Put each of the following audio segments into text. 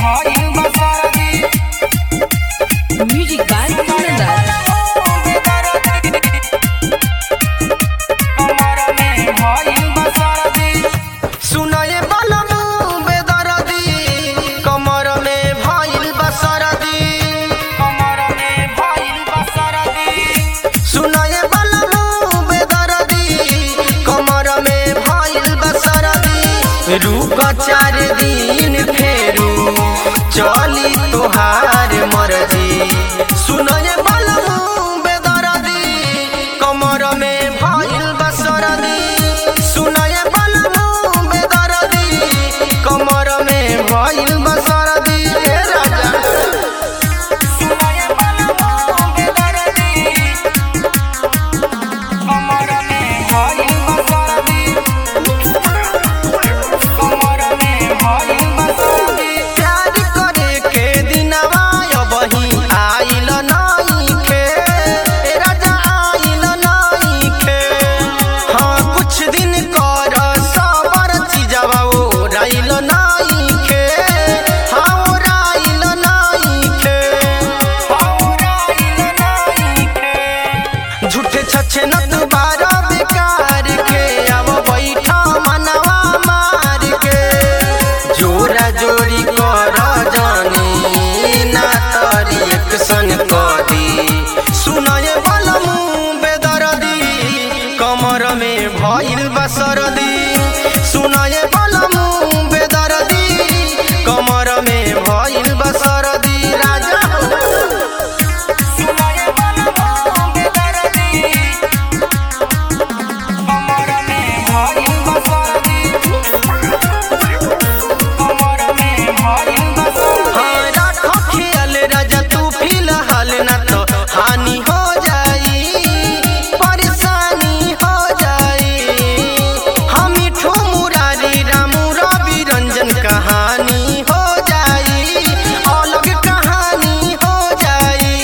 भइल बा सरदी Music by Kundan. कमर में भइल बा सरदी सुनाए बलमू बेदरदी कमर में भइल बसरदी कमर में भइल बा सरदी सुनाए बलमू बेदरदी कमर में भइल बसरदी रुक चार दिन फेरू चली तोहार मर्जी सुनाए बलमू बेदरदी कमर में भइल बसरदी सुनाए बलमू बेदरदी कमर में भइल बसरदी ए राजा सुनाए बलमू बेदरदी कमर में भइल बा सरदी कमर में भइल बा सरदी प्यार करे के दिनवा अबही आइल नइखे ए राजा आइल नइखे हाँ कुछ दिन कर सबर चीजवा ओराइल नइखे हाँ ओराइल नइखे झूठे छछे न दुबारा बेकार के अब बैठा मनवा मार के जोरा जोड़ी कर जानी ना तारी एक सन कदी सुनाए बलमू बेदरदी कमर में भइल बसरदी सुनाए बलमू बेदरदी कमर में भइल बसरदी राजा सुनाए बलमू बेदरदी कमर में भइल बा सरदी कमर में भइल बा सरदी हाँ राखो ख्याल राजा तू फिलहाल न तो हानि हो जाई परेशानी हो जाई हम मिठू मुरारी रामू रवि रंजन कहानी हो जाई अलग कहानी हो जाई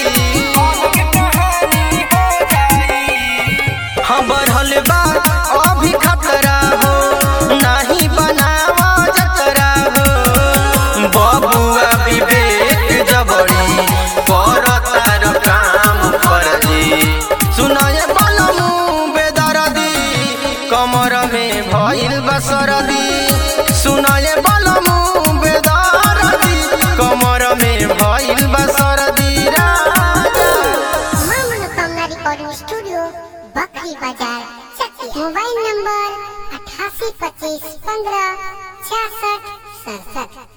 कहानी हो जाई हाँ बढ़ल बा अभी खतरा हो नहीं बनावा जतरा हो बबुआ विवेक जबड़ी कर तार काम कर जी सुनाए बलमू बेदरदी कमर में भइल बसरदी सुनाए बलमू बेदरदी कमर में भइल बसरदी राजा मां मनोकामना रिकॉर्डिंग स्टूडियो बकरी बाजार चकिया मोबाइल नंबर अठासी पच्चीस पंद्रह छियासठ सड़सठ